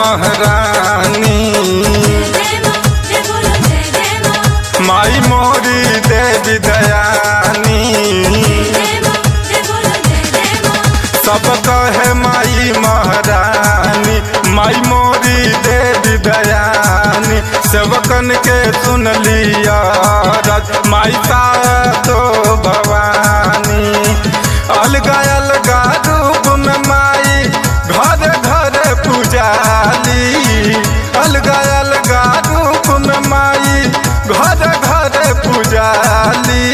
महारानी जय मां जय बोलो जय जय मां माई मोरी देवी दयानी जय मां जय बोलो जय जय मां सब कहे माई महारानी माई मोरी देवी दयानी सेवकन के सुन लिया रज माई तो भवानी अलगा अलगा रूप में माई घर घर पुजाली अलगा अलगा रूप में माई घर घर पुजाली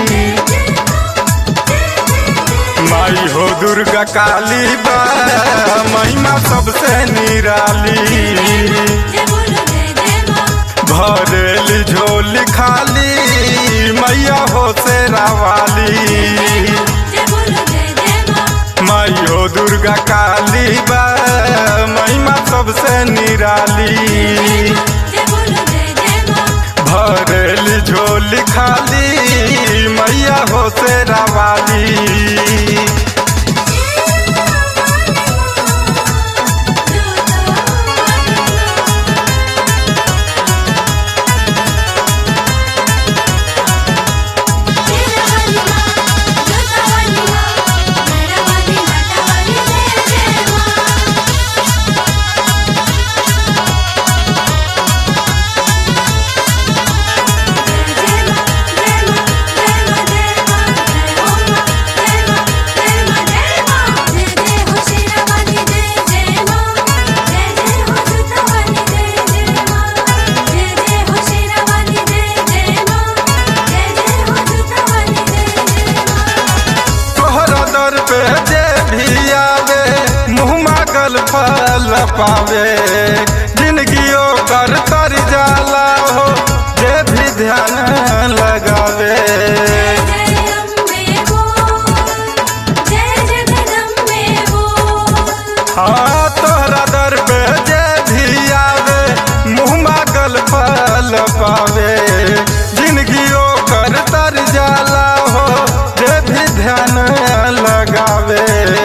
माई हो दुर्गा काली बा महिमा सबसे निराली जय बोलो जय जय मां भरेली झोली खाली मैया हो शेरा वाली जय बोलो जय जय मां माई हो दुर्गा काली बा महिमा सबसे निराली जय बोलो जय जय मां भरेली झोली खाली मैया हो शेरा वाली तोहरा दर पे जे भी आवे मुँह मागल फल पावे जिंदगियो कर तर जाला हो जे भी ध्यान लगावे हाँ तोहरा दर पे जे भी आवे मुँह मागल फल पावे जिंदगियो कर तर जाला हो जे भी ध्यान लगावे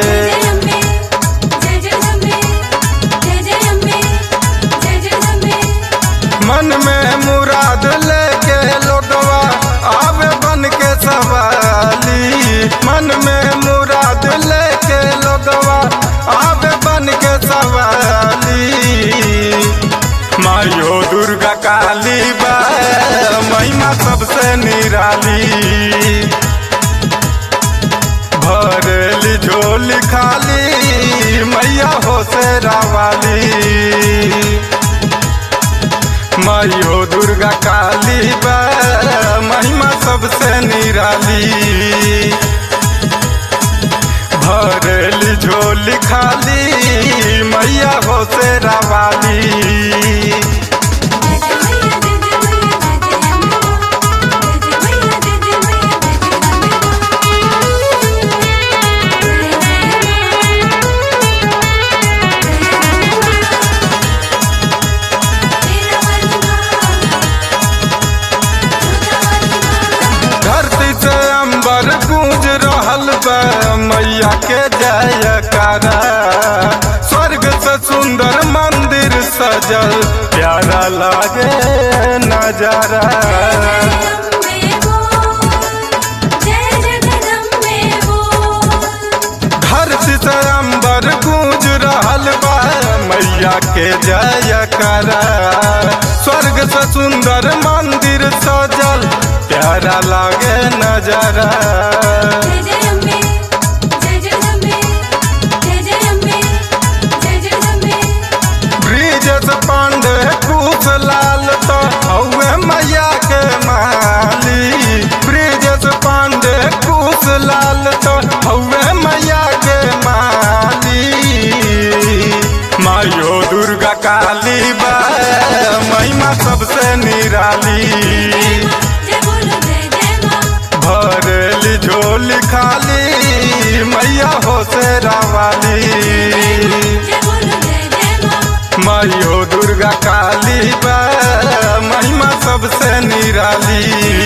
मन में मुराद लेके लोगवा आवे बन के सवाली मन में मुराद लेके लोगवा आवे बन के सवाली मायो दुर्गा काली बा महिमा सबसे निराली भरेली झोली खाली मैया हो शेरा वाली माई हो दुर्गा काली बा महिमा सबसे निराली भरेली झोली खाली मैया हो शेरा वाली धरती से अंबर गूंज रहल बा मैया के जयकारा स्वर्ग से सुंदर मंदिर सजल प्यारा लागे नजारा धरती से अंबर गूंज रहल बा मैया के जयकारा स्वर्ग से सुंदर मंदिर सजल प्यारा लागे नजारा ब्रिजेश पांडे कुश लाल तो हौवे मैया के माली ब्रिजेश पांडे कुश लाल तो हौवे मैया के माली मायो दुर्गा काली बा महिमा सबसे निराली भरेली झोली खाली मैया हो शेरा वाली माई हो दुर्गा काली बा महिमा सबसे निराली